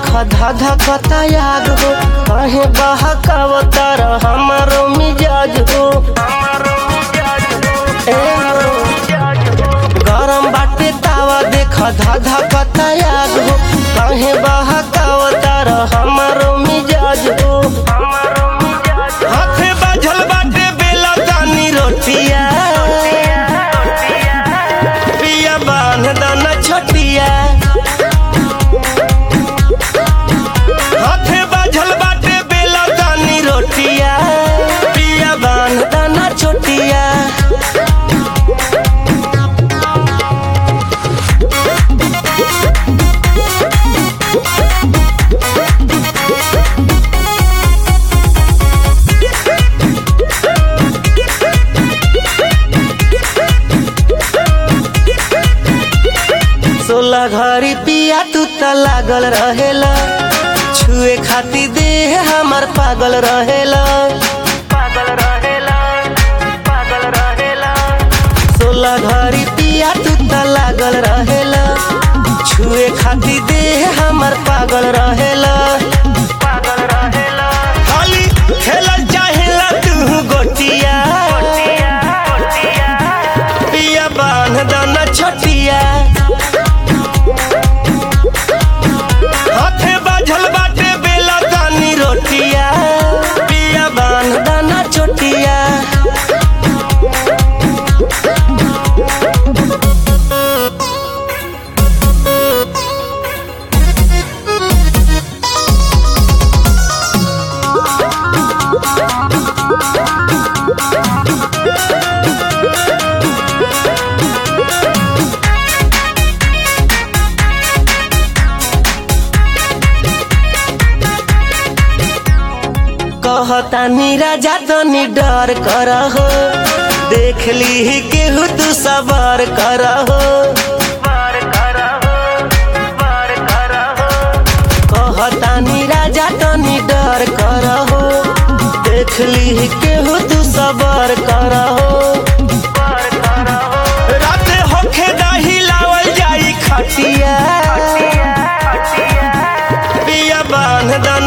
धाधा कता याद हो कहे बहकावतार हमारो मिजाज हो ए हो। गरम बाटे तावा देख धाधा कता याद हो कहे बहकावतार हमारो मिजाज हो हाथे बाझल बाटे बेला तानी रोटिया पिया बांध दाना छोटिया हाथे बाझल बाटे बेला तानी रोटिया पिया बांध दाना छोटिया सोलह घड़ी पिया तू त लागल रहेला छुए खाती देह हमर पागल रहेला पागल रहेला पागल रहेला सोलह घड़ी पिया तू त लागल रहेला छुए खाती देह हमर पागल रहेला पागल रहेला खाली खेलल चाहेला तू गोटिया पिया बांध दाना छोटिया हाथे बाझल बाटे बेला तानी रोटिया पिया बांध दाना छोटिया कहतानी राजा तनी डर कर हो देख ली केहू तू सवार कर हो कहतानी राजा तनी डर कर हो देख ली केहू तू सवार कर हो राते होखे दाही लावल जाई खटिया पिया बांध दन